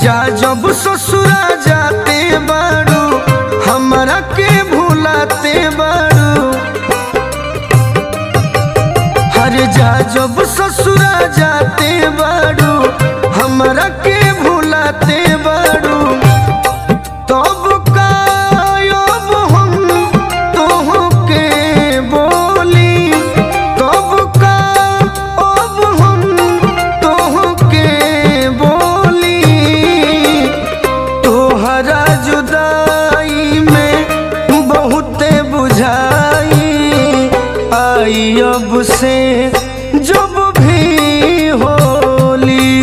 जा जब ससुरा जाते बाड़ू हमरा के भूलाते बाड़ू हर जा जब ससुरा जाते बाड़ू हमरा के भूलाते बाड़ू तब कायब हम तोहके बोली तब कायब हम तोहके बोली तोहरा जुदाई में बहुते बुझाई आई अब से जब भी होली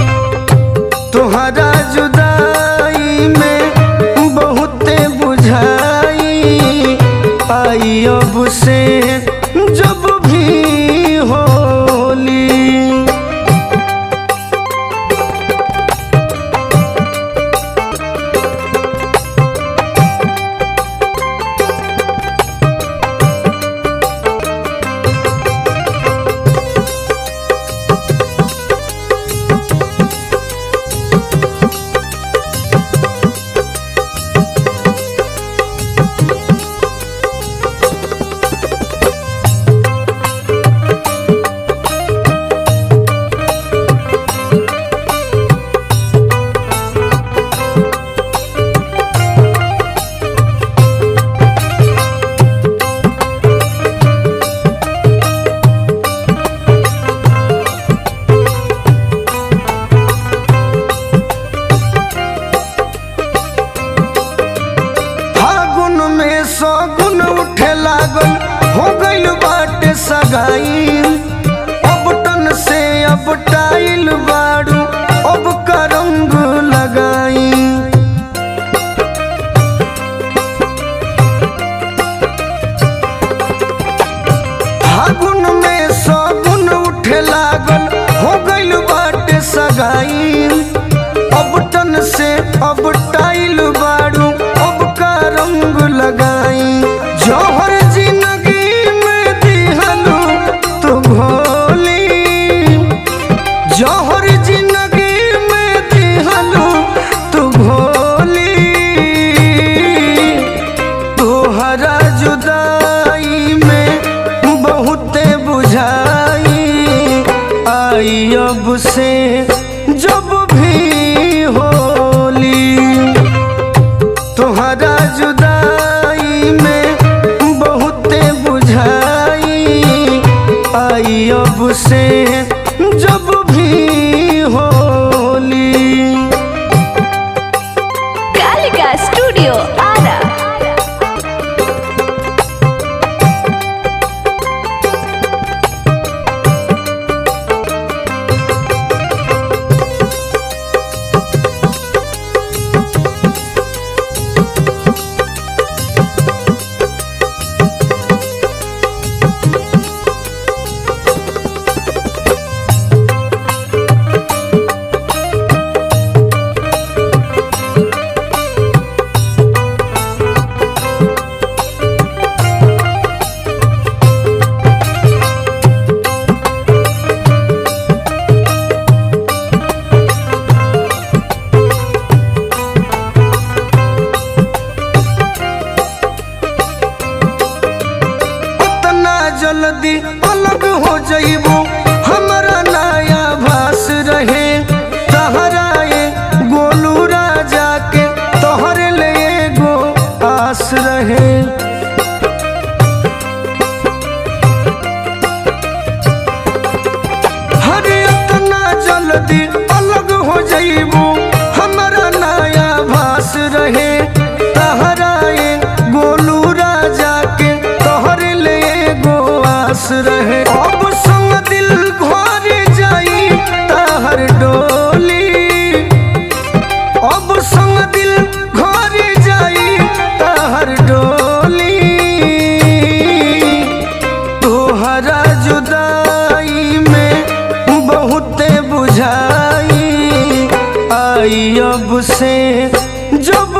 तोहरा जुदाई में बहुते बुझाई आई अब से जब भी होली फागुन में सगुन उठे लागल हो गइल बाटे सगाई अब टन से अब टाइल बाड़ू अब का रंग लगाई फागुन में सगुन उठे लागल हो गइल बाटे सगाई अब टन से अब टाइल बाड़ू अब का रंग लगाई जौहर जिंदगी में दिहलू तू भोली जौहर जिंदगी में दिहलू तू भोली तोहरा जुदाई में बहुते बुझाई आई अब से जब भी होली तोहरा जुदाई में बहुते बुझाई आई अब से जब भी होली कालिका स्टूडियो आरा उतना जल्दी अलग हो जइबू हमरा नया भास रहे तहराए गोलू राजा के तोहरे ले एगो आस रहे हरे उतना जल्दी अलग हो जइबू हमरा नया भास रहे तहराए गोलू राजा के तोहरे ले एगो आस रहे अब संग दिल घर जाई तहर डोली अब संग दिल घर जाई तहर डोली तोहरा जुदाई में बहुते बुझाई आई अब से जब